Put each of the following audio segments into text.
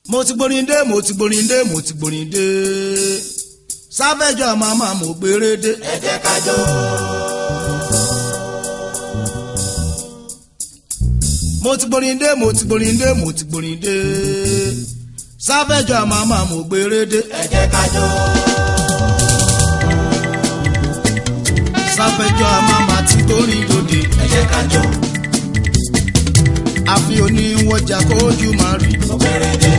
mo ti gborin dé mo ti gborin dé mo ti gborin dé sáfẹ́jọ́ màmá mo gbére dé. ẹ jẹ́ ká jó. mo ti gborin dé mo ti gborin dé mo ti gborin dé sáfẹ́jọ́ màmá mo gbére dé. ẹ jẹ́ ká jó. sáfẹ́jọ́ màmá ti gbórin dòde. ẹ jẹ́ ká jó. àfi oníwọ̀jà kójú máa rí. mo bẹ̀rẹ̀ dé.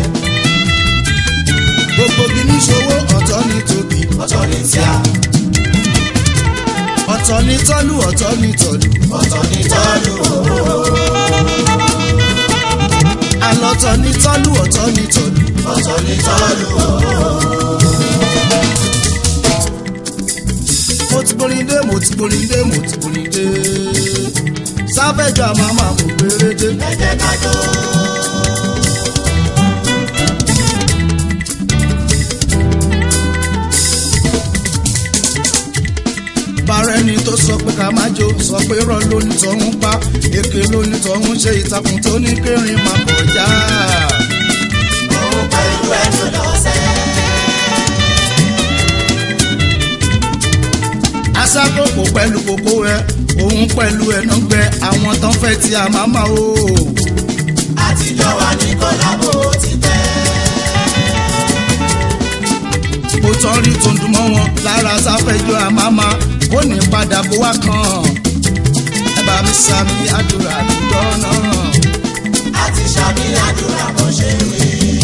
gbogbo gíní ṣòwò ọ̀tọ̀ ní tóbi. ọ̀tọ̀ ní tíá. ọ̀tọ̀ ní tọ́lú ọ̀tọ̀ ní tọ́lú. ọ̀tọ̀ ní tọ́lú òwò. àlọ́tọ̀ ní tọ́lú ọ̀tọ̀ ní tọ́lú. ọ̀tọ̀ ní tọ́lú òwò. mo ti gborin dé mo ti gborin dé mo ti gborin dé sáfẹ́jọ́ màmá mo gbére dé. ẹ jẹ́ ká jó. bàrẹ́ ni tó sọ pé ká má jó sọ pé rọ́ lóní tọ́hún pa èké lóní tọ́hún ṣe ìtàkùn tó ní kérin máa kọjá. òun pẹ̀lú ẹnu lọ́sẹ̀. aṣákòókò pẹ̀lú kókó ẹ òun pẹ̀lú ẹ̀nà gbẹ àwọn tán fẹ́ ti àmàmà o. àtijọ́ wa ní kọ́lábò ti tẹ́. mo tán rí tòǹdùn mọ́ wọn lára sáfẹ́jọ́ àmàmà ó ní padà bó wá kàn. ẹ bá mi sàmì àdúrà àdúgbò náà. àti sàmì àdúrà bó ṣe wí.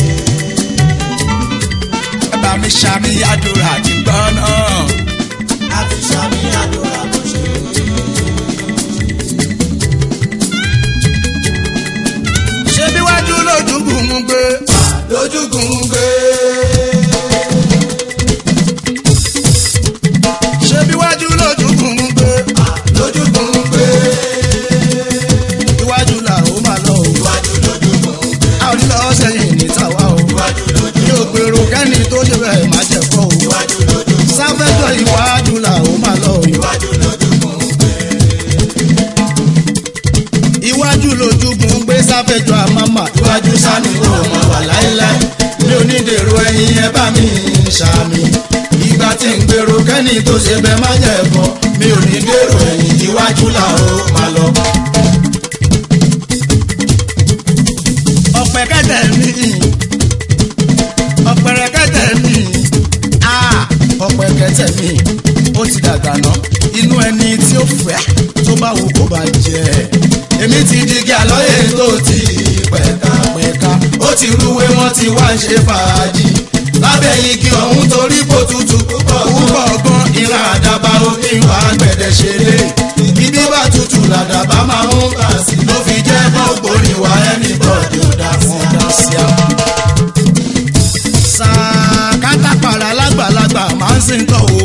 ẹ bá mi sàmì àdúrà àdúgbò náà. àti sàmì àdúrà bó ṣe wí. ṣé bí wájú lójúgùn ń gbé. lójúgùn ń gbé. ṣé bí wájú lójúgùn ń gbé. lójúgùn ń gbé. iwájú là ó máa lọ o. iwájú lójúmọ̀ ń gbé. a ò ní lọ sẹ́yìn ní tàwa o. iwájú lójú. mi ò gbèrò kẹ́ni tó ṣe bẹ́ẹ̀ má jẹ́ kọ́ o. iwájú lójúmọ̀. sáfẹ́jọ́ iwájú là ó máa lọ o. iwájú lójúmọ̀ ń gbé. iwájú lójúgùn ń gbé sáfẹ́jọ́ àmàmà. iwájú sani ó mọ̀ wà láéláé. mi ò ní dèrò ẹ̀yìn ẹ bá mi ṣàmì. ìgbà tí ń gbèrò kẹ́ni tó ṣe bẹ́ẹ̀ má jẹ́ kọ́. mi ò ní dèrò ẹ̀yìn iwájú là ó máa lọ. ọ̀pẹ̀ kẹ́tẹ̀ mi ọ̀pẹ̀rẹ̀ kẹ́tẹ̀ mi ah, ọ̀pẹ̀ kẹ́tẹ̀ mi ó ti dàgbà ná inú ẹni tí ó fẹ́ tó bá wù kó bá jẹ èmi ti digi àlọ́yè tó ti pẹ̀ka pẹ̀ka ó ti rúwé wọ́n ti wá ń ṣe fàájì lábẹ́ igi ọ̀hún torí kò tutù púpọ̀ púpọ̀ gan ìran àdàbà òkè wà gbẹ̀dẹ̀ ṣe lé ibi bá tutù làdàbà máa ń bà sí ló fi jẹ́ gbogbo ìwà ẹni bọ́ọ̀dì ò dá fún ọ̀dà sí àwọn sàkátàpàrà lágbàlagbà máa ń sìn tọ̀ o.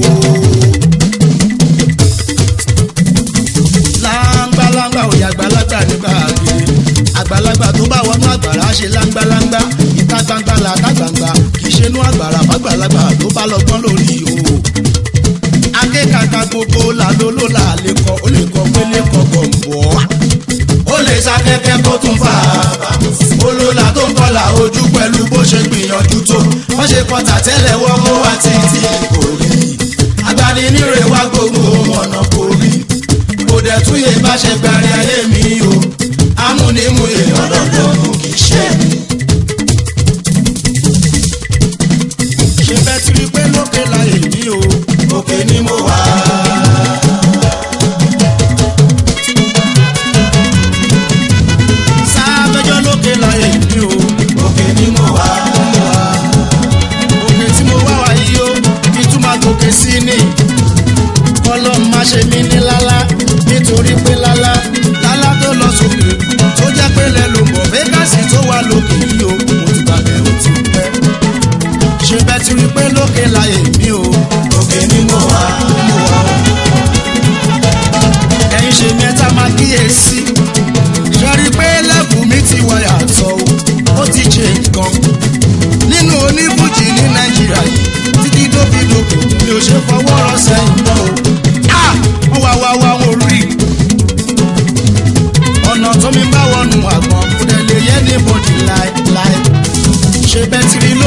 láńgbáláńgbà òye àgbàlagbà nígbà àgbèrè àgbàlagbà tó bá wọnú àgbàrá ṣe láńgbáláńgbá ìta gbangba làtà gbangba kì í ṣe inú àgbàrá fàgbàlagbà tó bá lọ́gbọ́n lórí o. akékaka gbogbo làlóló là lè kọ ó lè kọ pélé kọ gọ̀ǹbọ̀ ó lè ṣakẹ́kẹ́ kó tún fà á olóla tó ń kọlà ojú pẹ̀lú bó ṣe gbìyànjú tó wọ́n ṣe kọta tẹ́lẹ̀ wọ́n mú wá títí kò rí agbanínírè wá gbogbo ọ̀nà kò rí kò dẹ̀ tún yé bá ṣe gbàrí ayé mi o amúnimúyè ọlọ́dọ̀ọ́nù kì í ṣe mi. ṣe bẹ́ẹ̀ ti rí pé lókè láyé mi o òkè ni mo wà. sáfẹ́jọ́ lókè láyé mi o òkè ni mo wà. òkè tí mo wá wá yìí o kí tún máa gòkè sí ni ọlọ́run má ṣe mí ní lálá nítorí pé lálá lálá tó lọ sókè tó jẹ́ pé lẹ́nu mọ̀ fẹ́kàsì tó wà lókè yìí o mo ti gbàgbé o ti pẹ́ ṣe bẹ́ẹ̀ ti rí pé lókè láyé mi o òkè ni mo wà. mo wà o ẹ̀yin ṣe mẹ́ta máa kíyèsí ṣẹ́rí pé lẹ́bùn mi ti wọ yàtọ̀ o ó ti ṣe nǹkan nínú oníbùjì ní nàìjíríà yìí títí dókítòkò mi ò ṣe fọwọ́ rọ sẹ́yìn mọ́ o a wọ́n wá wá wá wọn rí ọ̀nà tó mi bá wọnú àgbọn kò dẹ̀ lè yẹ ní bòdì láéláé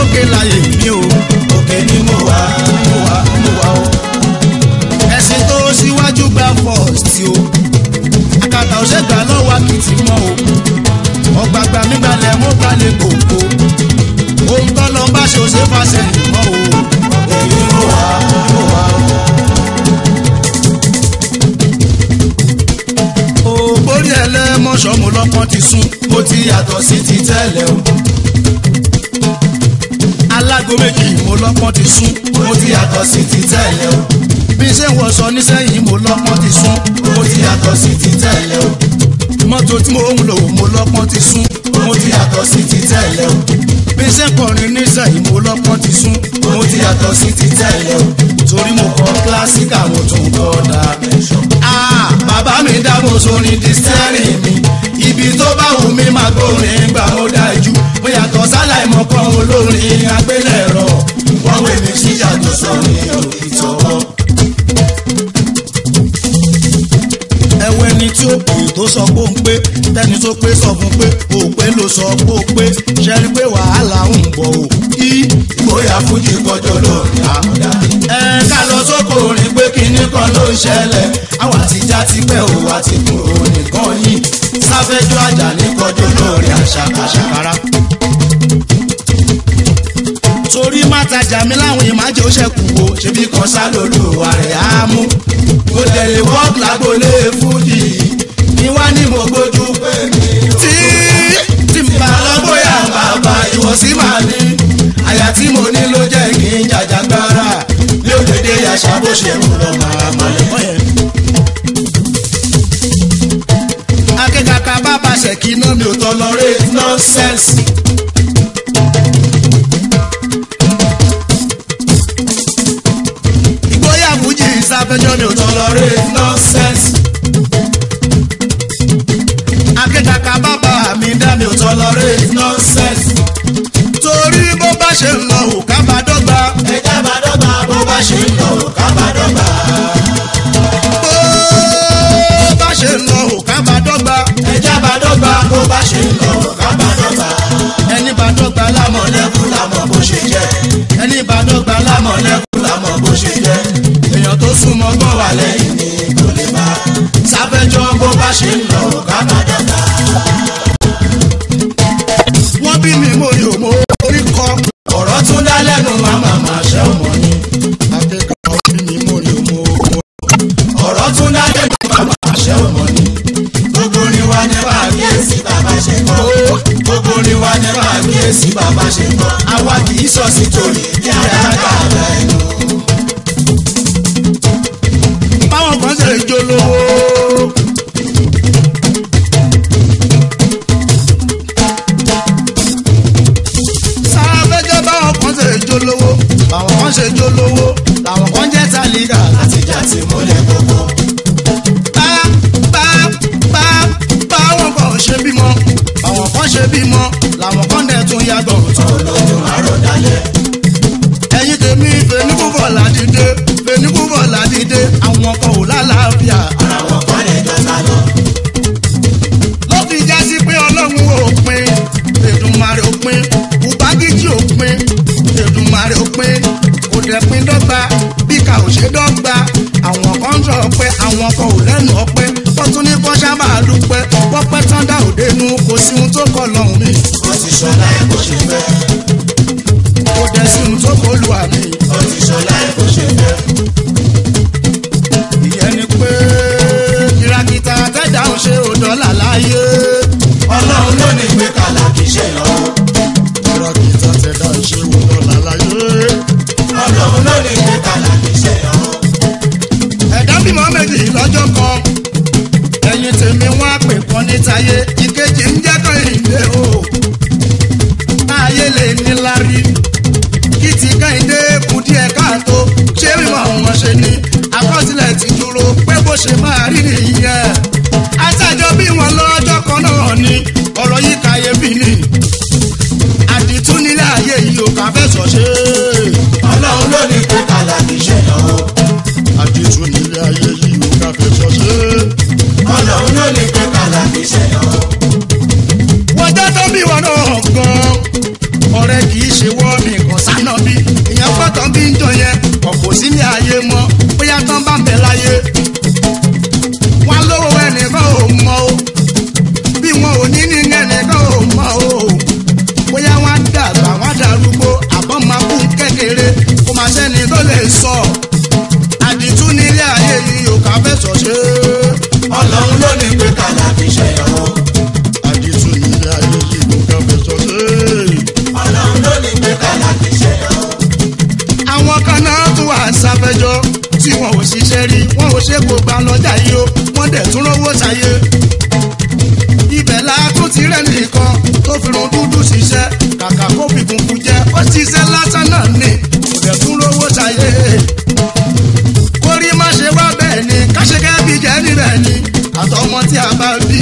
òkè láyé mi o òkè ni mo wà. mo wà mo wà o. ẹ̀sìn tó síwájú gba fọ́ọ̀sì o àkàtà òṣègbà lọ́wọ́ akitì mọ́ o ọ̀gbàgbà nígbàlẹ̀ mo gbalẹ̀ kòkó ohun tó lọ bá ṣe òṣè fàṣẹ mọ́ o òkè ni mo wà. mo wà o. ògbórí ẹlẹ́mọ̀ṣọ́ mo lọ́pọ́n ti sún mo ti yàtọ̀ sí ti tẹ́lẹ̀ o. alágo méjì mo lọ́pọ́n ti sún mo ti yàtọ̀ sí ti tẹ́lẹ̀ o. bí ṣé wọ́n sọ nísẹ́yìn mo lọ́pọ́n ti sún mo ti yàtọ̀ sí ti tẹ́lẹ̀ o. mọ́tò tí mo ń lò mo lọ́pọ́n ti sún mo ti yàtọ̀ sí ti tẹ́lẹ̀ o. bí ṣé kọrin nísẹ́yìn mo lọ́pọ́n ti sún mo ti yàtọ̀ sí ti tẹ́lẹ̀ o. torí mo kọ kílásíkà mo tún kọ́ da. Ah, bàbá mi dábò sórin di stẹ́rìn mi ibi tó bá wù mí máa gbórin gbà ó dájú mo yàtọ̀ sálà ìmọ̀kan olórin agbélẹ̀rọ wọ́n wé mi sí yàtọ̀ sọ́rin òkìtọ́wọ́. ẹwẹ́ ni tí ó pè tó sọ pé ó ń pé tẹ́ni tó pé sọ fún pé ó pé ló sọ pé ó pé ṣẹ́ni pé wàhálà ń bọ̀ ó. í bóyá fújì kọjọ́ lórí àmúdá. ẹ ká lọ sóko orin pé kinní kan ló ń ṣẹlẹ̀ àwọn àtijọ́ ti pẹ́ o àti kúrò nìkan yìí sáfẹ́jọ́ àjà ní kọjọ́ lórí àṣàkáṣà. rárá. torí má tajà mí láwọn ìmájẹ ó ṣẹ̀kù o ṣebí kan sá lolúwa rẹ̀ á mú. mo tẹ̀lé wọ́ọ̀k lágbolé fújì ní wá ní mo gbójú pé mi. tí tí n bá lọ bóyá bàbá ìwọ̀sí máa ní. àyà tí mo ní ló jẹ́ kí n jàjàgbára. ní òdèdè àṣà bó ṣe ń lọ màá mọ́lẹ̀. akẹ́kọ̀ọ́ ká bá baṣẹ̀ kí iná mi ò tọ́ lọ rí tolerate nonsense. ìgbóyà fújì ìsáfẹ́jọ́ ni ò tọ́ lọ rí tolerate nonsense. akẹ́kọ̀ọ́ ká bá bá mi dá mi ò tọ́ lọ rí tolerate nonsense. torí bó bá ṣe ń lọ ò ká bá dọ́gba ẹja bá dọ́gba bó bá ṣe ń lọ ká bá dọ́gba. bó bá ṣe ń lọ ò ká bá dọ́gba ẹja bá dọ́gba bó bá ṣe ń lọ ká bá dọ́gba. ẹni bá dọ́gba lámọ̀ mọ̀lẹ́kù lámọ̀ bó ṣe jẹ́. ẹni bá dọ́gba lámọ̀ mọ̀lẹ́kù lámọ̀ bó ṣe jẹ́. èèyàn tó súnmọ́ gbọ́ wà wà lẹ́yìn lẹ́yìn ni kò lè bá. sáfẹ́jọ́ bó bá ṣe ń lọ ká bá dọ́gba. wọ́n bí mi mo yò mo orí kọ́ ọ̀rọ̀ tún dá lẹ́nu màmá màá ṣẹ́ ọmọ ni. akẹ́kọ̀ọ́ bí mi mo yò mo ọ̀rọ̀ tún dá lẹ́nu màmá màá ṣẹ́ ọmọ ni. gbogbo ni wá ní bá kíyèsí bàbá ṣe kọ́. gbogbo ni wá ní bá kíyèsí bàbá ṣe kọ́. àwa kì í sọ sí torí kí ara ká bẹ̀ ẹnu. báwọn kan ṣe jó lówó. sáfẹ́jọ́ báwọn kan ṣe jó lówó báwọn kan ṣe jó lówó làwọn kan jẹ́ tàlíkà. àtijọ́ ti múlẹ̀ gbogbo. bá bá bá báwọn kan ṣe bímọ báwọn kan ṣe bímọ làwọn kan dẹ̀ tún yàgbọ̀ tán. olóyún àròdálẹ̀. ẹ̀yin tèmi fẹnukúbọ̀ ládìde fẹnukúbọ̀ ládìde àwọn kan ò lálàáfíà. ara wọn kọ́ lè jọ sá lọ. ló fi já sí pé ọlọ́run ò pin èdùmarè ò pin ubangiji ò pin èdùmarè ò pin kò dẹ̀ pin dọ́gba bí ká ò ṣe dọ́gba àwọn kan ń sọ pé àwọn kan ò lẹ́nu ọpẹ́ wọ́n tún ní kó sábà dúpẹ́ wọ́n pẹ́ tán dá òde nu kò sí ohun tó kọ lọ́hùn mi ó ti ṣọlá ẹ̀ bó ṣe fẹ́. kò dẹ̀ sí ohun tó kọ lù àmì ó ti ṣọlá ẹ̀ bó ṣe fẹ́. ìyẹn ni pé kìràkìtà tẹ́jà ń ṣe òdọ́là láyé ọlọ́run ló ní pé kàlà kì í ṣe ìyàwó. kìràkìtà tẹ́jà ń ṣe òdọ́là láyé. ọlọ́run ló ní pé kàlà kì í ṣe ìyàwó. ẹ̀dá bímọ méjì lọ́jọ́ kan ẹ̀yin tèmi wọ́n á pè kan nítayé ìkejì ń jẹ́ kan ìdè o táyé lè ní lárí kí ti kẹ́hìndé kù díẹ̀ káàtó ṣé mímọ wọn ṣe ni àkọsílẹ̀ ti dúró pé bó ṣe máa rí nìyẹn àtàjọ bí wọn lọ́jọ́ kan náà ni ọ̀rọ̀ yìí kàyéfì ni àdìtú nílé ayé yìí ò kà fẹ́ sọ ṣe ọlọ́run ló ní pé kàlà kì í ṣe ìyàwó. àdìtú nílé ayé yìí ò kà fẹ́ sọ ṣe. ọlọ́run ló ní pé kàlà kì í ṣe ìyàwó. wọ́n jẹ́ tó bí wọn náà gan-an ọ̀rẹ́ kì í ṣe wọ́n nìkan. sí ní ayé mọ́ bóyá tán bá ń bẹ láyé wọn lówó ẹnìkan ò mọ o bí wọn ò ní ní ẹnìkan ò mọ o bóyá wọn á dàgbà wọn á darúgbó àbọ̀ máa kú kékeré kó máa sẹ́ni tó lè sọ àdìtú nílé ayé yìí ò ká fẹ́ sọ ṣe ọlọ́run ló ní pé kàlà fi ṣe ọ́. àdìtú nílé ayé yìí ò ká fẹ́ sọ ṣe. ọlọ́run ló ní pé kàlà fi ṣe ọ́. àwọn kan náà tún wà sáfẹ́jọ́ tí wọn ò ṣiṣẹ́ rí wọn ò ṣe kó gba lọ́jà yìí o wọ́n dẹ̀ tún rówó ṣayé. ibẹ̀ la tún ti rẹ̀ nìkan tó fi run dúdú ṣiṣẹ́ kàkà kó fi funfun jẹ́ ó ṣiṣẹ́ lásán náà ni kò dẹ̀ tún rówó ṣayé. kórí má ṣe wá bẹ́ẹ̀ ni káṣẹ́kẹ́ bí jẹ́ níbẹ̀ ni àtọmọ tí a bá bí.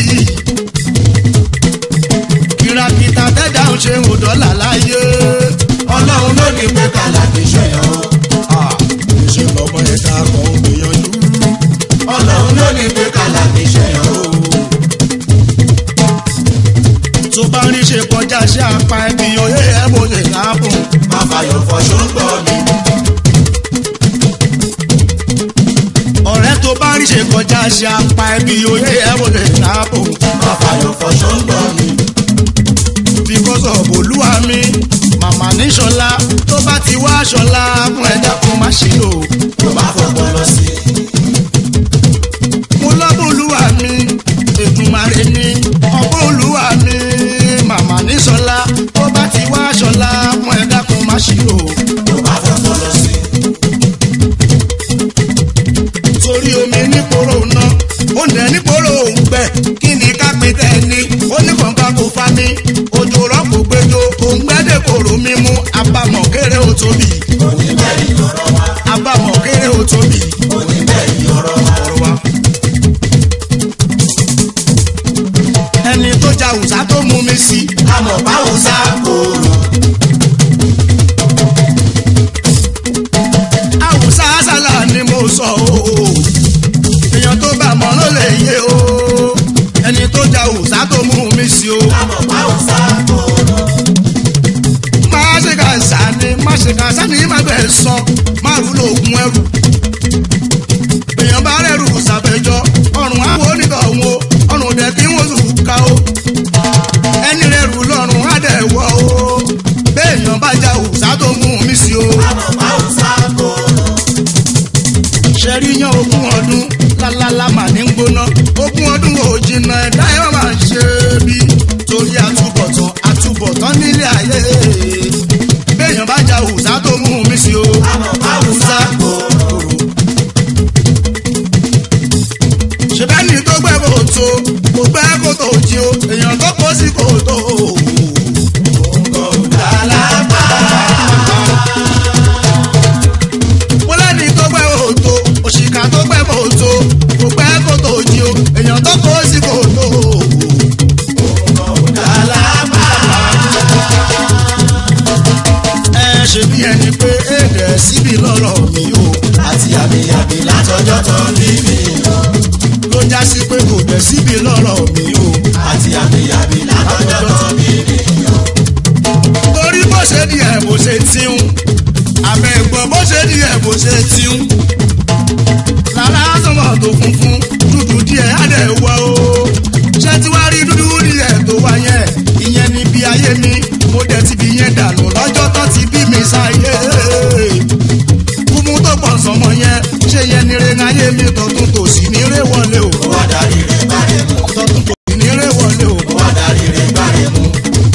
kìràkìtà tẹ́jà ń ṣe òdọ́là láyé. ọlọ́run ló ní pé kàlà fi ṣe ọ́. ṣe lọ́mọ ẹ̀ka kan ń gbìyànjú. ọlọ́run ló ní pé kàlà fi ṣe ọ́. tó bá rí ṣe kọjá sí apá ẹbí oyè ẹ bó ṣe láàbùn. má fàyọ̀ fọṣọ ń gbọ́ mi. ọ̀rẹ́ tó bá rí ṣe kọjá sí apá ẹbí oyè ẹ bó ṣe láàbùn. má fàyọ̀ fọṣọ ń gbọ́ mi. because of olúwa mi màmá ní ṣọlá tó bá ti wá ṣọlá fún ẹ̀dá kan má ṣe lò. tó bá fọpọ́ lọ sí. mo lọ́bù olúwa mi ètùmàrè ni ọ̀pọ̀ olúwa mi màmá ní ṣọlá tó bá ti wá ṣọlá fún ẹ̀dá kan má ṣe lò. tó bá fọpọ́ lọ sí. torí omi nípòrò ná oúnjẹ nípòrò òǹgbẹ kí ni ká pé tẹni oníkànká kò fa mi òjò rọ́pò gbẹjọ òǹgbẹ́dẹ̀ kòrò mímú abamọ̀ kéré ó tóbi oníbẹ̀rẹ̀ ọ̀rọ̀ wa. abamọ̀ kéré ó tóbi oníbẹ̀rẹ̀ ọ̀rọ̀ wa. ọ̀rọ̀ wa. ẹni tó ja òòsà tó mú mi sí àmọ̀ báwo sá kúrò. àwùsá sálà ni mo sọ o èèyàn tó bá mọ̀ ló lè yé o ẹni tó ja òòsà tó mú mi sí o. àmọ̀ báwo sá kúrò. má ṣe kà sani má ṣe kà sani má bẹ̀ sọ má rú lóògùn ẹrù. èèyàn bá rẹ̀rù sàfẹ́jọ́ ọrùn àwọn onítọ̀hún o ọrùn dẹ̀ kí wọ́n sùn ká o. ẹni rẹ̀rù lọ́rùn á dẹ̀ wọ̀ o. béèyàn bá ja òòsà tó mú mi sí o. àmọ̀ báwo sá kúrò. ṣẹ́rí yan ogún ọdún lálálá mà ní gbóná ogún ọdún ò jìnnà ẹ̀dá ẹ̀ máa ń ṣe bí torí àtúbọ̀tán àtúbọ̀tán nílé ayé béèyàn bá ja òòsà tó mú mi sí o. àmọ̀ báwo sá kúrò. ṣèbẹ́ni tó gbẹ́ kòtò kò gbẹ́ kòtò jí o èèyàn tó kó sí kòtò. mo lẹ́ni tó gbẹ́ kòtò òṣìkà tó gbẹ́ kòtò kò gbẹ́ kòtò jí o èèyàn tó kó sí kòtò. ẹ ṣe bí ẹni pé èdè síbi lọ́rọ̀ mi o àti àmìyàmì látọjọ́ tó ń bí mi o. ló já sí pé kò dẹ̀ síbi lọ́rọ̀ mi o. àti àmìyàmì látọjọ́ tó ń bí mi o. torí bó ṣe di ẹ̀ bó ṣe tíun àbẹ̀ ẹ̀gbọ́n bó ṣe di ẹ̀ bó ṣe tíun. lára sọ̀mọ̀ tó funfun dúdú díẹ̀ á dẹ̀ wọ̀ o. ṣé tí wàá rí dúdú díẹ̀ tó wá yẹn ìyẹn ni bí ayé mi mo dẹ̀ ti bí yẹn dànù lọ́jọ́ tó ti bí mi sáyé. kúmú tó pọ̀ sọmọ yẹn ṣé yẹn ni re ayé mi tọ̀tún tòsí ní ré wọlé o. ó wá darí rẹ̀ gbárẹ̀ mú. tọ̀tún tòsí ní ré wọlé o. ó wá darí rẹ̀ gbárẹ̀ mú.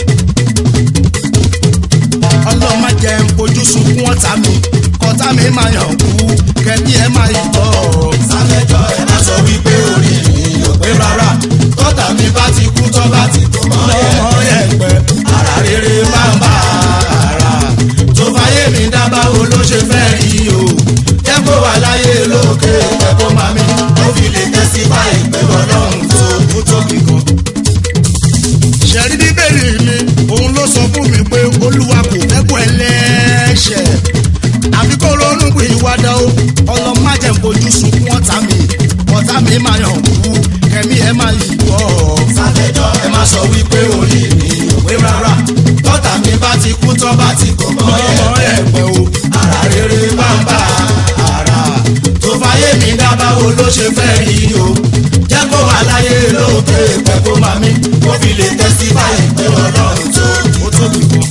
ọlọ́mọ jẹ́ ń fojú sunkún ọ̀tá mi kọ́tá mi máa yàn kú kẹ́bí ẹ máa yìí tọ́. sálẹ̀jọ́ ẹ má sọ wípé orí mi ò pé rárá. tọ́tà mi bá ti kú tọ́ bá ti tó mọ́ ẹ. lọ́mọ ẹ̀pẹ́ ara rere máa ń bá ara. tó fàyè mi dábàá wo ló ṣe fẹ́ rí o. jẹ́ kó wà láyé lókè ẹ̀kọ́ mami. ó fi lè tẹ́sí báyìí pé ọlọ́run tó kú tóbi gan. ṣẹ̀rí bíbélì mi òun ló sọ fún mi pé olúwa kò fẹ́ kó ẹlẹ́ṣẹ̀ àfi kó ronú pé ìwádà ó ọlọ́mọ jẹ́ ń fojú sunkún ọ̀tá mi ọ̀tá mi máa yàn kú kẹ́mi ẹ máa yìí tọ́. sálẹ̀jọ́ ẹ má sọ wípé orí mi ò pé rárá. tọ́tà mi bá ti kú tọ́ bá ti kó mọ́ ẹ. lọ́mọ ẹ̀pẹ́ o ara rere máa ń bá báwo ló ṣe fẹ́ rí o jẹ́ kó wà láyé lókè pẹ́ kó máa mí kó fi lè testify pé ọlọ́run tó ó tóbi gan.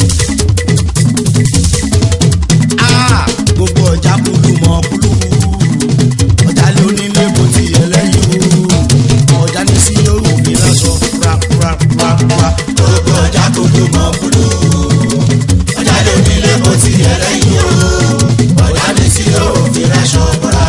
Ah, gbogbo ọjà kúlù mọ kúlù ọjà lé onílé bó ti yẹ lẹ́yìn o ọjà ní sí yóò fi lásọ rárárárá. gbogbo ọjà tó dùn mọ́ kúlù ọjà lè nílé bó ti yẹ lẹ́yìn o ọjà ní sí yóò fi ráṣọ bọ́ra.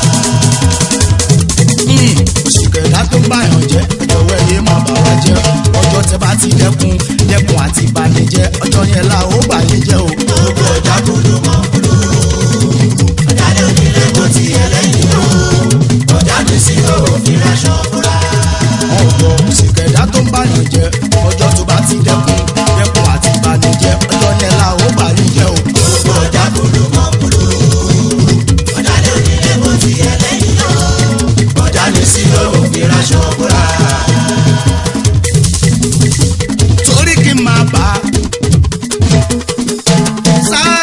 oṣù kẹ̀dá tó ń báyàn jẹ́ ọjọ́ ẹ̀yẹ má bà wá jẹ́ ọjọ́ tẹ bá ti dẹ́kun dẹ́kun àti ìbànújẹ́ ọjọ́ yẹn la ó bà yín jẹ́ o. gbogbo ọjà tó dùn mọ́ kúlù ọjà lè nílé bó ti yẹ lẹ́yìn o ọjà ní sí yóò fi ráṣọ bọ́ra. ọ̀dọ̀ oṣù kẹ̀dá tó ń báyàn jẹ́ ọjọ́ tó bá ti dẹ́kun dẹ́kun àti ìbànújẹ́ ọjọ́ yẹn la ó bà yín jẹ́ o. gbogbo ọjà tó dùn mọ́ kúlù ọjà lè nílé bó ti yẹ lẹ́yìn o ọjà ní sí yóò fi ráṣọ bọ́ra. torí kí n máa bá a sáà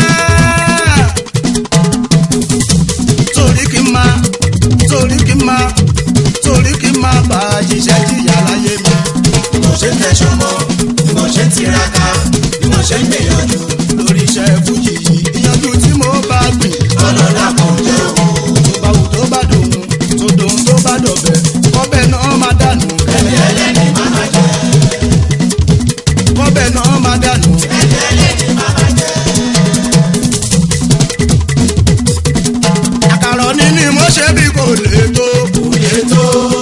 torí kí n máa torí kí n máa torí kí n máa bá a jíṣẹ́ jìyà láyé mi. bí mo ṣe ń tẹ̀sán mọ́ bí mo ṣe ń tiraka bí mo ṣe ń gbìyànjú lórí iṣẹ́ fújì yìí ìyànjú tí mo bá gbìn ọlọ́lá kan jẹ́ òun tó bá wù tó bá dòun tó dòun tó bá dọ̀bẹ̀ kọ́bẹ̀ náà má dànù ẹni ẹlẹ́ni máa ma jẹ́ kọ́bẹ̀ náà má dànù. ẹni ẹlẹ́ni máa ma jẹ́ àkàrọ̀ ní ni mo ṣe bí kò lè tó kò lè tó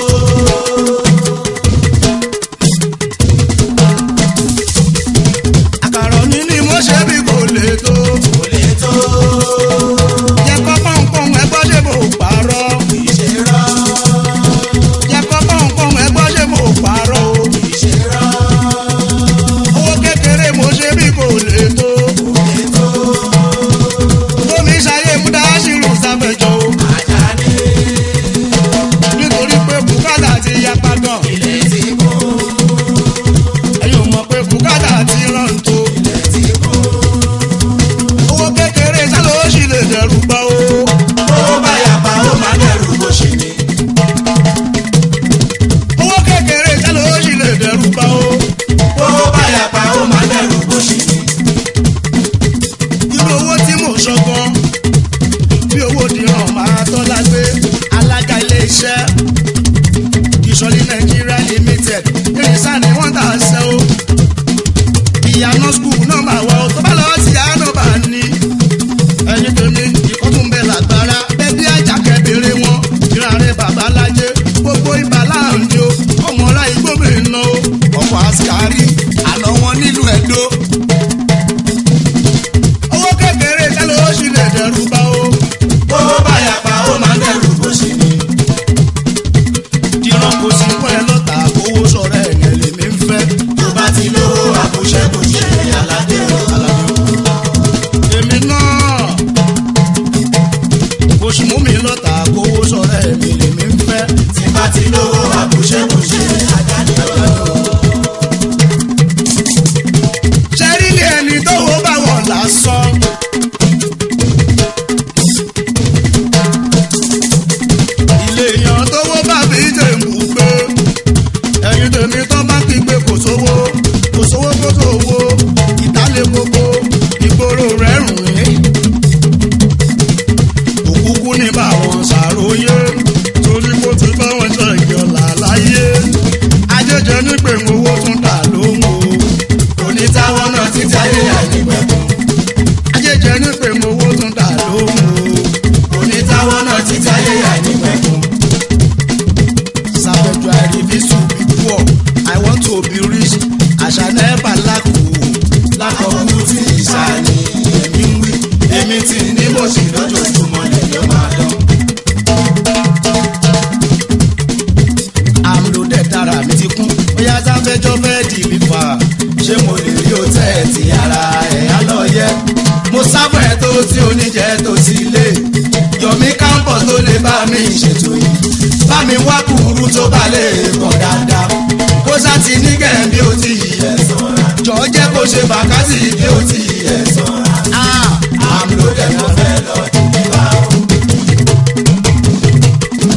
àkàrọ̀ ní ni mo ṣe bí kò lè tó kò lè tó jẹ́ kọ́ pọ́npọ́n ẹgbọ́ ṣe mo pààrọ̀ kì í ṣe rọ́ jẹ́ kọ́ pọ́npọ́n ẹgbọ́ ṣe mo pààrọ̀ o kì í ṣe rọ́ owó kékeré mo ṣe bí kò lè tó kò lè tó omi ṣayé mú dáṣírù sáfẹ̀jọ́ o Àjàní nítorí pé bùkátà ti yapa gan ilé ti kú ẹ̀yin ò mọ̀ pé bùkátà ti rán tó ilé ti kú owó kékeré sálọ ó sì lè dẹrù gbọ́ o ó bá yàpá ó máa dẹrù bó ṣe ní owó kékeré sálọ ó sì lè dẹrù gbọ́ o ó bá yàpá ó máa dẹrù bó ṣe ní irú owó tí mò ń sọ gan bí owó dìran máa tọ́lá gbé alága ilé iṣẹ́ ìsọ̀lì nàìjíríà limited ìrìnsà ni wọ́n tà ṣe o ìyànà skul náà máa wọ tó bá lọ́wọ́ sí àánú bá ní ẹni tó ní ikọ́ tún bẹ lágbára bẹ́bí àjàkẹ́ béèrè wọn ìrànrẹ́ bàbá lájẹ́ gbogbo ibà láàánú o ọmọ ọlá igbóbìnrin náà o ọkọ̀ àṣkárí àná wọn nílùú ẹ̀dọ́ owó kékeré tẹ́lẹ̀ ó sì lè dẹrù bá o. ó bá yàpá ó máa dẹrù bó ṣe ní dìran kò sí fún ẹ lọ́tà owó sọ̀rọ̀ ẹ̀yẹ lèmi ń fẹ́. tó bá ti lówó àbúṣẹ́bùṣe aládé o. èmi náà kò sì mú mi lọ́tà owó sọ̀rọ̀ ẹ̀mí lèmi ń fẹ́. tí bá ti lówó àbúṣẹ́bùṣe aládé o. ṣẹ́rí ni ẹni tó wo bá wọ̀ lásán. ilé èèyàn tó wó bá fi jèǹbù gbé ẹ̀yin tèmi tó bá kí gbé kò sówó kò sówó tó sówó ìdálé gbogbo ìgboro rẹ̀ rùn ún. òkúkú ní báwọn ṣàròyé torí kó ti bá wọn jẹ ìyọ̀lá láyé ajẹjẹ nígbè owó tún dà lóhùn o onítàwọn náà ti jáde àìnígbẹ̀kùn. ajẹjẹ nígbè owó tún dà lóhùn o onítàwọn náà ti jáde àìnígbẹ̀kùn. Savage I refuse to be poor I want to be rich I shall never lack o lákọ̀ọ́kú tí ìṣàní èmi ń wí èmi tí ní bó ṣe lójoojúmọ́ lèyàn máa dán. I'm loaded tara mi ti kún bóyá sáfẹ́jọ́ fẹ́ di mi fà ṣé mo lè rí òtẹ́ẹ̀tì ara ẹ̀ á lọ yẹ. mo sábà ẹ̀ tó tí oníjẹ tó ti lé. yọ̀mí kámpọ̀ tó lè bá mi ṣètò yìí. bá mi wá kúrú tó bá lè kàn dáadáa. kó sá ti ní gẹ̀ bí ó ti yí ẹ̀ sanra. jọ jẹ́ kó ṣe bàkátì bí ó ti yí ẹ̀ sanra. ah àmì ló dẹ̀ mọ́ fẹ́ lọ dìbò bá o.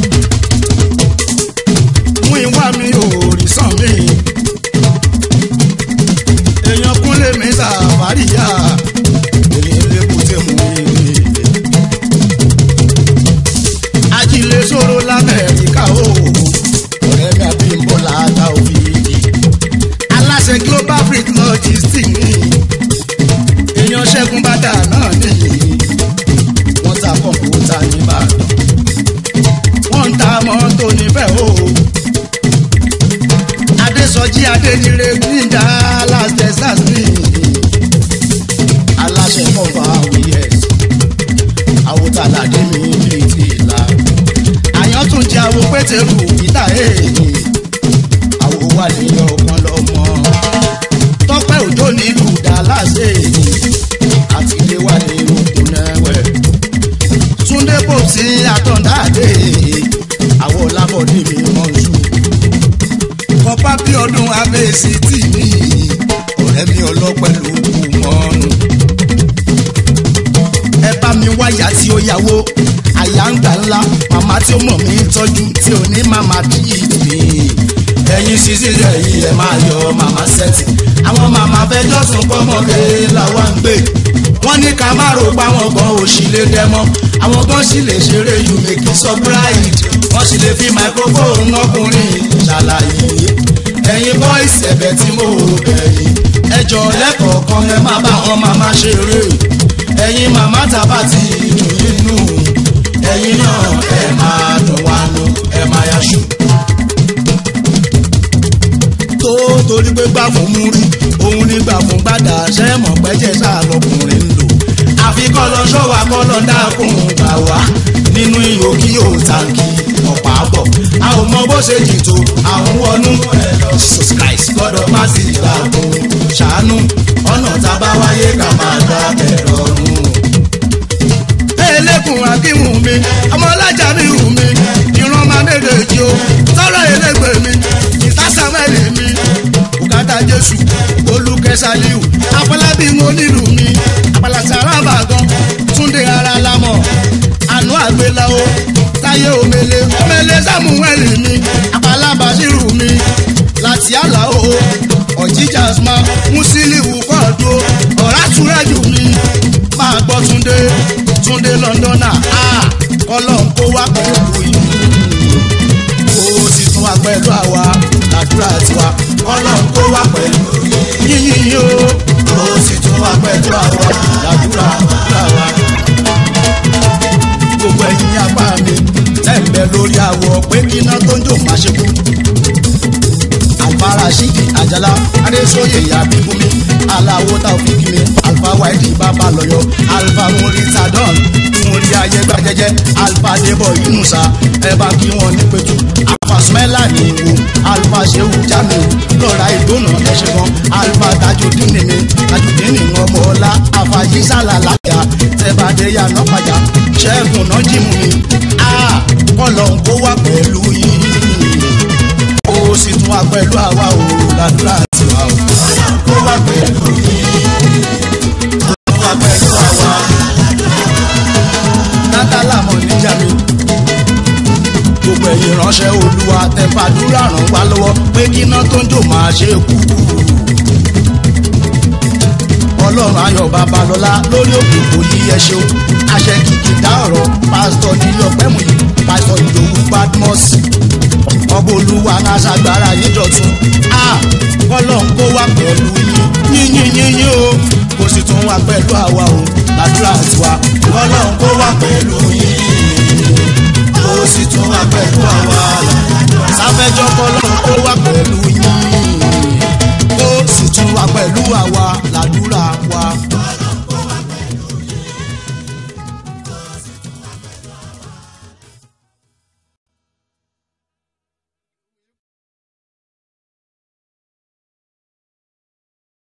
adéjire níjà las texas ní aláṣẹ kọfà wíyẹs àwòtálàdé mi bíi ti ìlà àyàn tún jẹ àwo pétérù ìta èèyàn àwo wà ní ọgbọ́n lọ́mọ tọ́pẹ́ òjò nílùú dallas èèyàn àti ilé wà ní òkun nẹ́wẹ̀ túndé kò sí àtọ̀ndáàdé àwo lábọ̀dé mi mọ̀ọ́sù kọ́pá bí ọdún abẹ́sí tì mí ọ̀rẹ́ mi ọlọ́pẹ́ ló kù mọ́nù ẹ bá mi wáyà tí ó yàwó àyà ń gbà ńlá màmá tí ó mọ̀ mí tọ́jú tí ò ní màmá tí ì mí. ẹ̀yin sísí rẹ̀ yìí ẹ̀ máa yọ màmá sẹ́tì àwọn màmá fẹjọ́ sùn pọ́mọdé làwa ń gbé wọ́n ní ká má rò pa àwọn gan òṣì lè dẹ́mọ́ àwọn gan sì lè ṣeré you make it surprise wọ́n sì lè fi microphone ọkùnrin ṣàlàyé ẹ̀yin boys ẹ̀bẹ̀ tí mo bẹ̀ yìí ẹjọ́ lẹ́kọ̀ọ̀kan ẹ má bá wọn màmá ṣeré ẹ̀yin màmá tàbá ti dùn nínú ẹ̀yin náà ẹ máa dùn wá nù ẹ máa yaṣu. tó torí pé gbà fún mú rí òun ní gbà fún gbàdá sẹ́mọ̀ pẹ́jẹ́ sáà lọkùnrin ń lò. àfi kọ́ lọ ṣọ́wà kọ́ lọ dákun gbà wá nínú ihò kí yóò tàǹkì ọ̀pá bọ̀ a ò mọ bó ṣe jì tó àwọn wọnú ẹ lọ Jesus Christ gbọ́dọ̀ má sì dàkún ṣàánú ọ̀nà tá a bá wáyé ká máa dá bẹ̀rẹ̀ ọ̀run. elékun akínwó mi ọmọlájà mi wù mí ìran máa méjèèjì o tọrọ elégbè mi ìta samuel mi bùkátà jésù olùkẹsàlíù afọlábí mo nílùú mi àpàlàsà arábàgàn túndé ara lámọ àánú àgbéláwo táyé omele omele samuel mi àpàlàbàṣírù mi láti àlàó ọ̀jíjà asma musiliu kọ́ọ̀dù ọ̀rá túrẹ́jù mi máa gbọ́ túndé túndé lọ́ndọ́nà ọlọ́run kó wá pẹ̀lú ìlú ó sì tún wá pẹ̀lú àwa làdúrà tiwa ọlọ́run kó wá pẹ̀lú yíyí o ó sì tún wá pẹ̀lú àwa làdúrà làdúrà wa. gbogbo ẹ̀yin apá mi tẹ̀ ń bẹ lórí àwọ̀ pé kíná tó ń jò má ṣe kú. àlùfáà ṣíkì àjàlá adéṣóyè àbíkúmi aláwo táwọn mi alfa wáìdì bàbá lọ́yọ̀ alfa múri tadọ́n múri ayégbà jẹjẹ alfa débọ̀ yunusa ẹ bá kí wọn ní pẹ̀tù alfa smẹ́là ní ìwò alfa sehu jamiu lọ́ra ìdónà ẹ̀ṣẹ̀ kan alfa tajudeen mi tajudeen ní ọmọ ọlá alfa yisala láyà tẹ́bàdé yànnà pàjá ṣẹ́gun náà jìmù mi kọ́lọ̀ ń kó wá pẹ̀lú yìí ó sì tún wá pẹ̀lú àwa ò ládùúrà tiwa o. kó wá pẹ̀lú yìí kó wá pẹ̀lú àwa. nátàlá mọ̀ níjà mi. gbogbo ẹ̀yin ránṣẹ́ olúwa tẹ̀fàdúrà ràn wá lọ́wọ́ pé kíná tó ń jò máa ṣe kú. ọlọ́run ayọ̀ babalọ́lá lórí òkè kò yí ẹ ṣeun àṣẹ kìkì dá ọ̀rọ̀ pásítọ̀ nílé ọ̀pẹ́mù yìí pásítọ̀ ìdòwú badmus ọgbọ́n olúwa náà ṣàgbára yín dọ̀tun